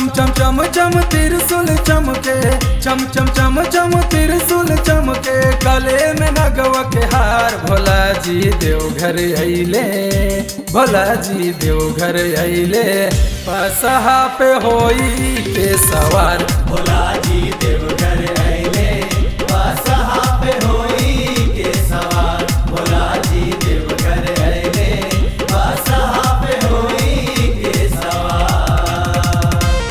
चम चम चम त्रिशूल चमके चम चम चम चम त्रिशूल चमके गले में नगवा के हार भोला जी देवघर अइले भोला जी देवघर अइले पसहा पे होई के सवार भोला जी देवघर अइले बसहा पे होई के सवार भोला जी देवघर अइले बसहा पे होई के सवार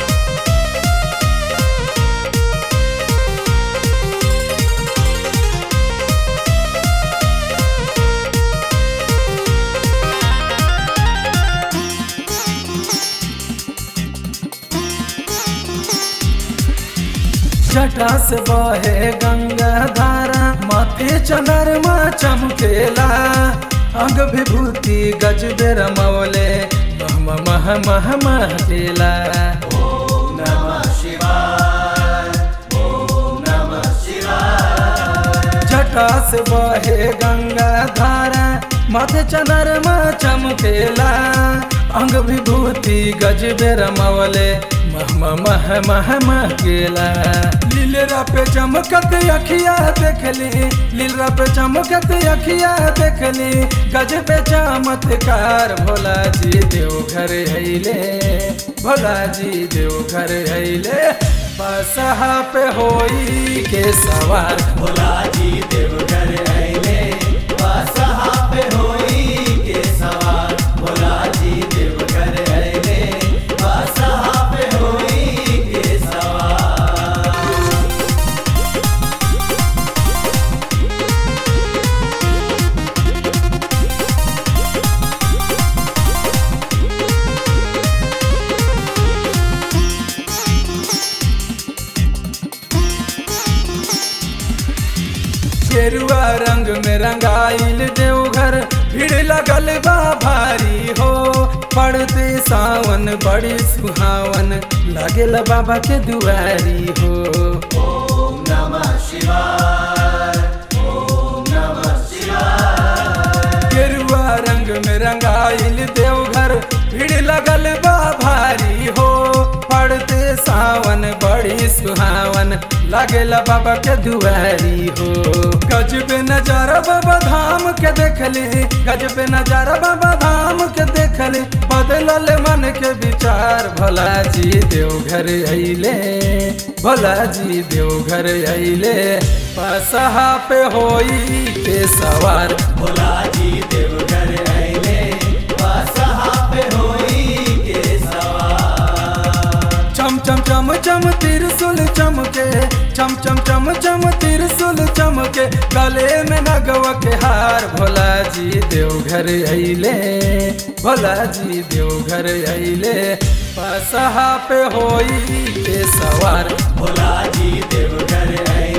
जटा से बहे गंगा धारा माथे चंद्रमा चमकेला अंग विभूति गजबे रमौले मह मह मह महकेला ओम नमः शिवाय ओम नमः शिवाय जटा से बहे गंगा धारा माथे चंद्रमा चमकेला अंग विभूति गजबे रमौले मह मह मह मह महकेला लीलरा पे चमकत अखिया देखली लीलरा पे चमकत अखिया देखली गजबे चमत्कार भोला जी देवघर अइले भोला जी देवघर अइले बसहा पे होई के सवार भोला जी देवघर अइले बसहा पे होई के सवार भोला जी देवघर अइले बसहा पे होई के सवार गेरुआ रंग में रंगाइल देवघर भीड़ लगल बा भारी हो पड़ते सावन बड़ी सुहावन लगेल बाबा के दुआरी हो ओम नमः शिवाय ओम नमः शिवाय गेरुआ रंग में रंगाइल देवघर भीड़ लगल बा भारी हो पड़ते सावन बड़ी सुहावन लगेल बाबा के दुआरी हो गजब नजारा बाबा धाम के देखली गजब नजारा बाबा धाम के देखली बदलल मन के विचार भोला जी देवघर अइले भोला जी देवघर अइले पसहा पे होई के सवार भोला जी देवघर अइले बसहा पे होई के सवार चम चम चम चम त्रिशूल चमके चम चम चम चम त्रिशूल चमके गले में नगवा के हार भोला जी देवघर अइले भोला जी देवघर अइले पसहा पे होई के सवार भोला जी देवघर अइले